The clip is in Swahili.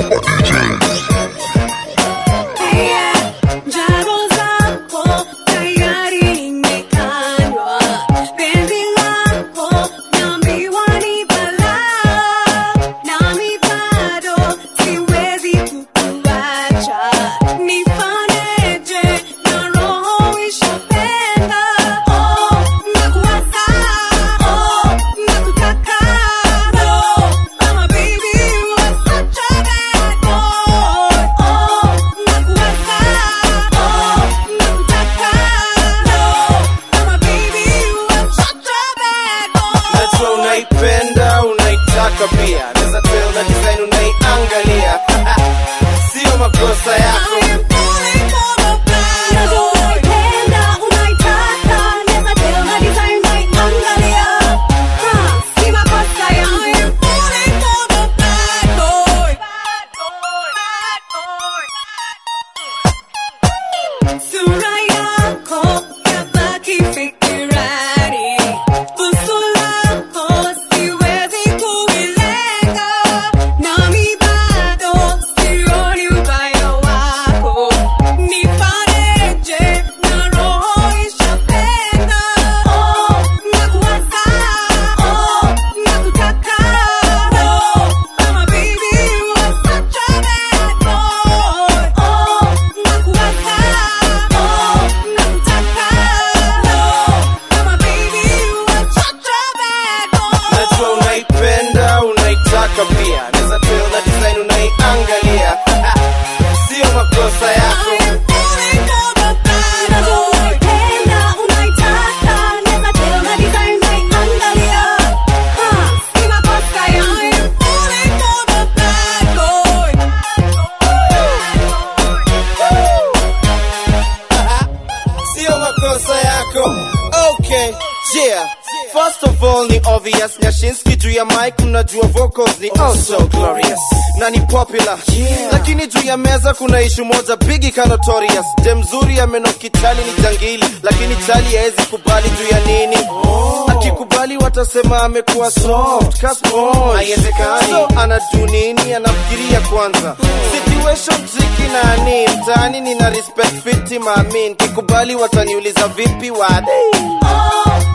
Njaro zako tayari nimekanywa, penzi lako naambiwa ni balaa, nami bado siwezi kukuacha. Nifanyeje na roho ishapenda? Oh, nakuwaza, oh, nakutaka, oh, mama baby, you are such a bad boy. Oh, nakuwaza, oh, nakutaka, oh, mama baby, you are such a bad boy. Najua unaipenda unaitaka pia naweza tell na design unaiangalia sio makosa yako I am falling for the bad boy. Unaipenda, unaitaka, naweza tell na design unaiangalia. Ha, si makosa yangu. I am falling for the bad boy. Sura yako yabaki fikirani, busu lako siwezi kuilenga, nami bado sioni ubaya wako. Nifanyeje na roho ishapenda? Oh, nakuwaza, oh, nakutaka, oh, mama baby, you are such a bad boy. Oh, nakuwaza, oh, nakutaka, oh, mama baby, you are such a bad boy. najua unaipenda unaitaka pia naweza tell na design unaiangalia sio makosa yako I am falling for the bad boy. Unaipenda, unaitaka, naweza tell na design unaiangalia. Ha, si makosa yangu. I am falling for the bad boy. sio makosa yako okay yeah First of all ni obvious Nyashinski juu ya mic mnajua vocals ni also glorious na ni popular yeah. Lakini juu ya meza kuna ishu moja bigi ka notorious Dem mzuri ya meno kichali ni jangili Lakini chali haezi kubali juu ya nini oh. Akikubali watasema amekuwa soft ka sponge Haiwezekani so, anajuu nini anafikiria kwanza Situation tricky nani mtaani nina respect fiti maamin Kikubali wataniuliza vipi wade Oh,